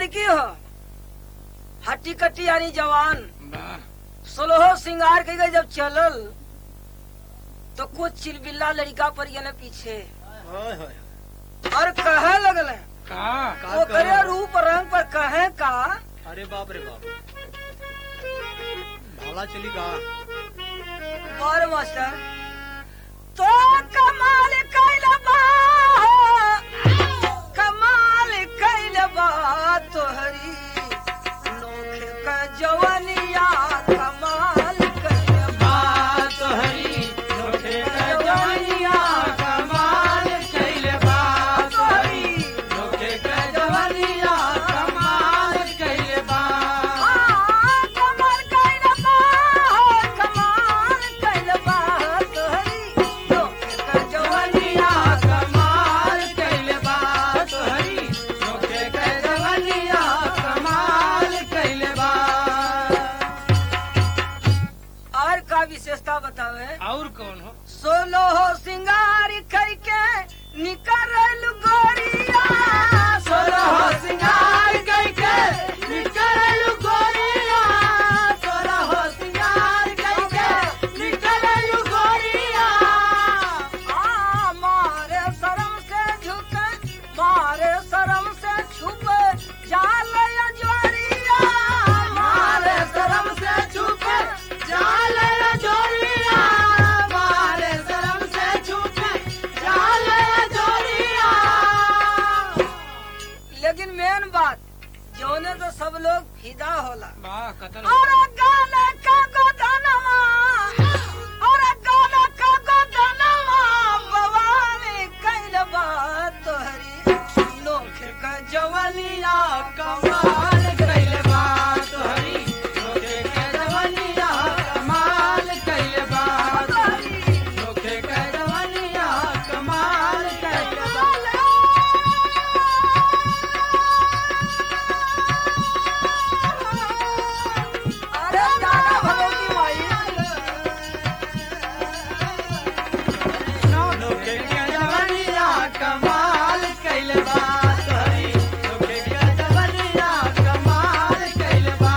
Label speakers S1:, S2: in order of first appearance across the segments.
S1: लड़की हो हट्टी कट्टी यानी जवान
S2: वाह
S1: सोलहो सिंगार के गई जब चलल तो कुछ चिलबिल्ला लड़का पर गए पीछे
S3: हाय हाय
S1: और कहे लगल
S2: का
S1: वो करे रूप रंग पर कहे का
S3: अरे बाप रे बाप भाला चली का
S1: और मास्टर तो कमाल कैल बा कमाल कैल बा तोहरी नोखे का जवनिया कमाल कैल बा
S2: तोहरी
S3: नोखे
S1: जवनिया
S2: कमाल कैले बा
S1: तोहरी
S2: लोके के जवनिया कमाल कैले बा
S1: आ, कमाल कैल बा कमाल कैल बा तोहरी नोखे का जवनिया
S2: कमाल कैले बा तोहरी लोके के जवनिया कमाल कैले बा
S1: और का विशेषता बतावे
S2: और कौन हो
S1: सोलो हो सिंगार करके निकल गोरिया सोलो हो सिंगार करके निकल गोरिया सोलो हो सिंगार करके निकल गोरिया आ मारे शर्म से झुके मारे शर्म से छुपे जाल जोरिया मारे शर्म से छुपे जाल जोरिया मारे शर्म से छुपे जाल जोरिया लेकिन मेन बात जोने तो सब लोग फिदा होला
S2: वाह कतल
S1: और गाना का गोदनमा और गाना का गोदनमा बवाली कैल बात तोहरी नोख का जवनिया कमाल कैल
S2: बा तोहरी लोके के जवनिया कमाल कैले बा
S1: तोहरी
S2: लोके के जवनिया कमाल कैले बा
S1: अरे जाना भगवती माई
S2: लोके के जवनिया कमाल कैले बा तोहरी लोके के जवनिया कमाल कैले बा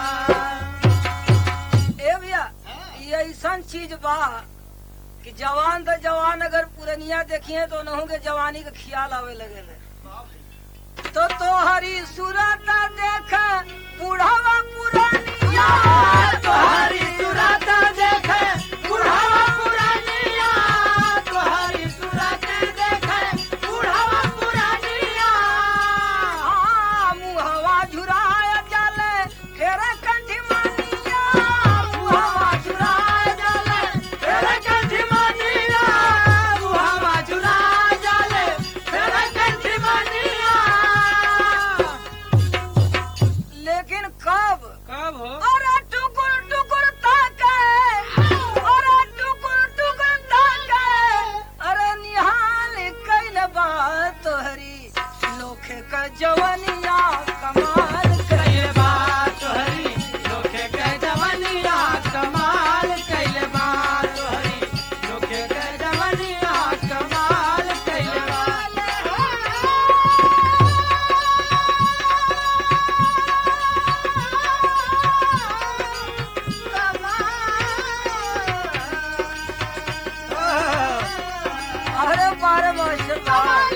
S1: ए भैया ये ऐसा चीज बा कि जवान तो जवान अगर पुरनिया देखिए तो उन्हों के जवानी के ख्याल आवे लगे तो तोहरी सूरत देख बुढ़ावा पुरानिया
S2: तोहरी सूरत देखे बुढ़ावा पुरानिया तोहरी सूरत देखे बुढ़ावा पुरानिया
S1: आ, मुहवा झुराया चले फेर कंठी मानिया मुहवा झुराया चले फेर कंठी मानिया
S2: बुढ़ावा झुला जाले फेर कंठी मानिया
S1: लेकिन कब
S2: कब हो
S1: और टुकुर टुकुर ताके और टुकुर टुकुर ताके अरे निहाल कैल बात तोहरी लोखे का जवनिया कमाल कैल
S2: कैले बा तोहरी लोके के जवनिया कमाल कैले बा तोहरी लोके के जवनिया कमाल कैले बा
S1: अरे बारे मास्टर कमाल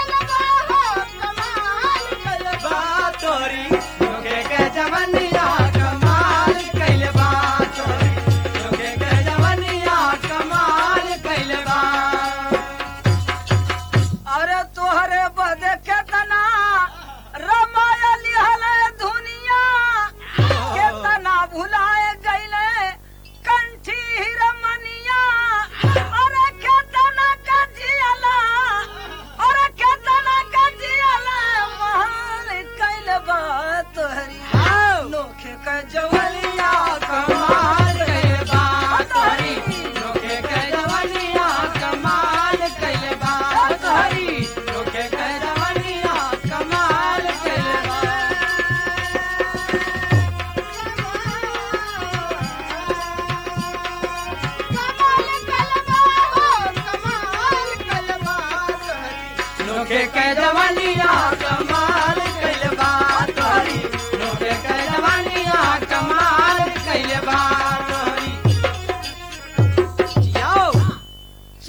S2: बा तोरी लोके के जवनिया कमाल कैले बा तोरी लोके के जवनिया कमाल कैले बा
S1: अरे तोहरे बदे केतना रमायल हले दुनिया केतना भुलाए गईले कंठी रमनिया अरे केतना कजियला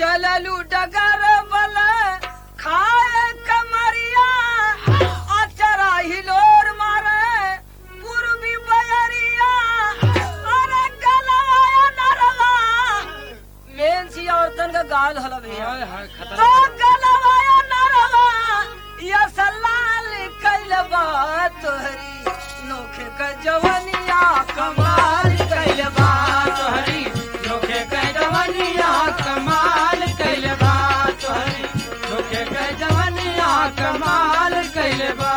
S1: चललू डगर बल खाए कमरिया अचरा हिलोर मारे पूर्वी बयरिया अरे गलवाया नरवा मेन सी औरतन का गाल हला भैया
S2: हाय हाय
S1: तो
S2: खतरनाक
S1: गलवाया नरवा या सलाल कैल बात तोहरी नोखे का जवनिया कमाल कैल बात
S2: तोहरी लोके के जवनिया कमाल कैले बा तोहरी लोके के जवनिया कमाल कैले बा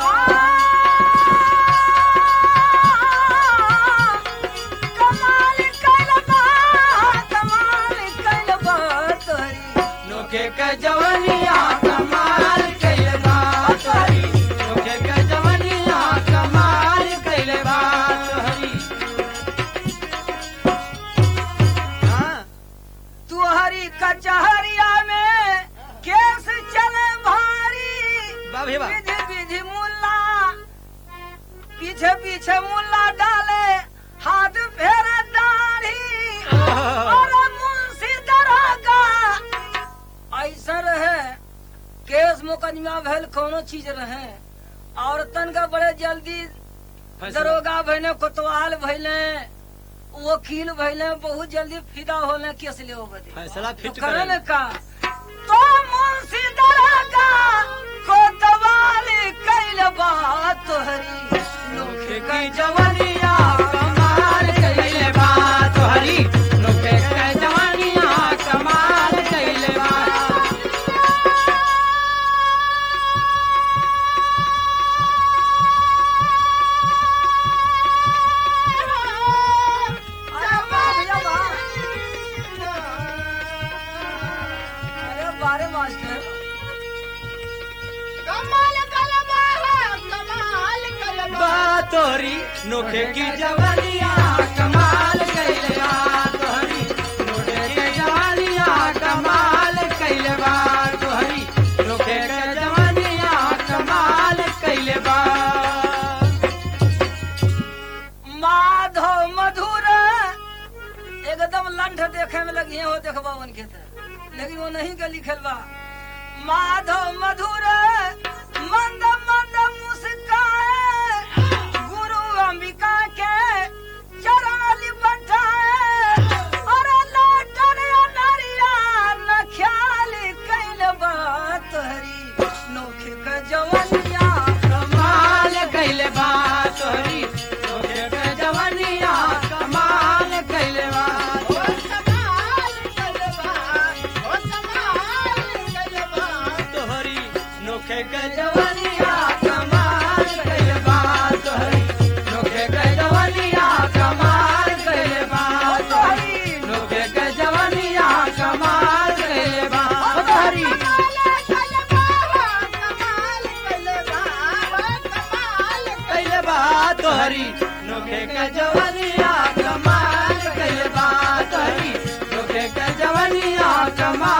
S1: कमाल कैल बा कमाल कैल बा तोहरी
S2: लोके के जवनिया कमाल कैले बा तोहरी लोके के जवनिया कमाल कैले बा तोहरी हाँ
S1: तुहरी कचहरिया में केस चले भारी
S3: वाह भैया वाह
S1: विधि विधि मुल्ला पीछे पीछे मुल्ला डाले हाथ फेरे दाढ़ी और मुंशी दरोगा ऐसा रहे केस मुकदमा भेल कोनो चीज रहे औरतन का बड़े जल्दी दरोगा भैले कोतवाल भैले वकील भैले बहुत जल्दी फिदा होले केस ले बदे
S3: फैसला
S1: तो
S3: फिट
S1: करल
S3: करे
S1: का तो मुंशी दरोगा कोतवाल कैल बात तोहरी
S2: लोके की जवनिया कमाल कैले बा तोहरी लोके के जवनिया कमाल कैले बा
S1: अरे वाह भैया वाह अरे बारे मास्टर
S2: बा तोहरी लोके की जवनिया कमाल कैले बा तोहरी लोके के जवनिया कमाल कैले बा तोहरी लोके के जवनिया कमाल कैले बा
S1: माधव मधुर एकदम लंठ देखे में लगी हो देखबा उनके तर लेकिन वो नहीं के लिखल बा माधव मधुर मंद मंद मुस्काए गुरु अंबिका के चराली बैठाए अरे लौटन नरिया न ख्याल कैल बा तोहरी नोखे के जवनिया
S2: कमाल कैले बा तोहरी लोके के जवनिया कमाल कैले बा तोहरी लोके के जवनिया कमाल कैले बा तोहरी लोके के जवनिया कमाल कैले बा तोहरी लोके के जवनिया कमाल कैले बा तोहरी कैले बा तोहरी लोके के जवनिया कमाल कैले बा तोहरी लोके के जवनिया कमाल